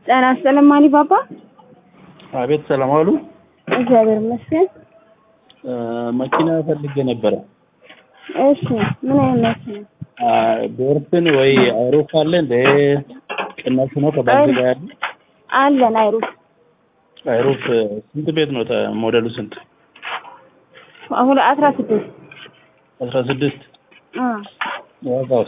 ጤና ይስጥልኝ ማኒ ባባ። አቤት ሰላም ዋሉ። እግዚአብሔር ይመስገን። መኪና ፈልጌ ነበረ። እሺ ምን አይነት መኪና? ዶርፍን ወይ አይሮፍ አለ እንደ ቅናሹ ነው ከባንክ ጋር ያለ አለን አይሩፍ አይሮፍ ስንት ቤት ነው ተ- ሞዴሉ ስንት? አሁን አስራ ስድስት አስራ ስድስት ዋጋውስ?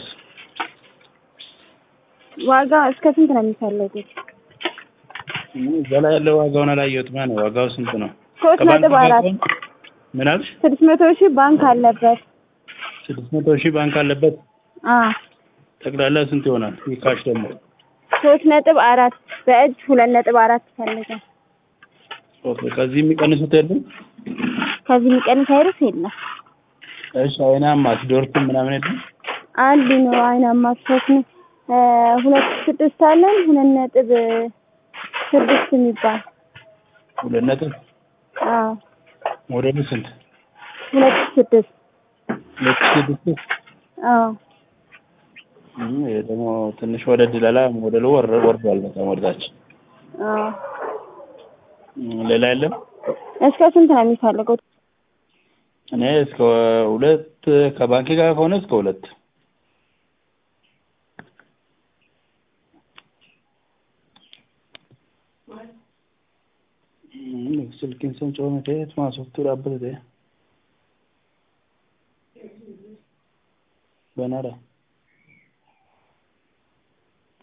ዋጋ እስከ ስንት ነው የሚፈለጉት? እዛ ላይ ያለው ዋጋውን አላየሁትም። ነው ዋጋው ስንት ነው? ሶስት ከባንክ ነጥብ ጋር አራት ከሆነ- ምን አልሽ? ስድስት መቶ ሺህ ባንክ አለበት። ስድስት መቶ ሺህ ባንክ አለበት። አ ጠቅላላ ስንት ይሆናል? ይህ ካሽ ደግሞ ሶስት ነጥብ አራት በእጅ ሁለት ነጥብ አራት ይፈልጋል። ኦኬ። ከዚህ የሚቀንሱት የለም? ከዚህ የሚቀንስ አይሩፍ የለም። እሺ አይናማስ ዶርፍን ምናምን የለም? አንድ ነው አይናማ ሶስት ነው እ ሁለት ስድስት አለን ሁለት ነጥብ ስድስት የሚባል ሁለት ነጥብ አዎ ሞዴሉ ስንት? ሁለት ስድስት ሁለት ሺህ ስድስት አዎ እም፣ ይሄ ደግሞ ትንሽ ወደድ ይላል። ሞዴሉ ወር ወርዷል በጣም ወደታች። አዎ እም፣ ሌላ የለም? እስከ ስንት ነው የሚፈልጉት? እኔ እስከ ሁለት ከባንክ ጋር ከሆነ እስከ ሁለት እም፣ ስልኪን ስም ጮኸ መቼት ማሶፍቱ ዳበተ በናራ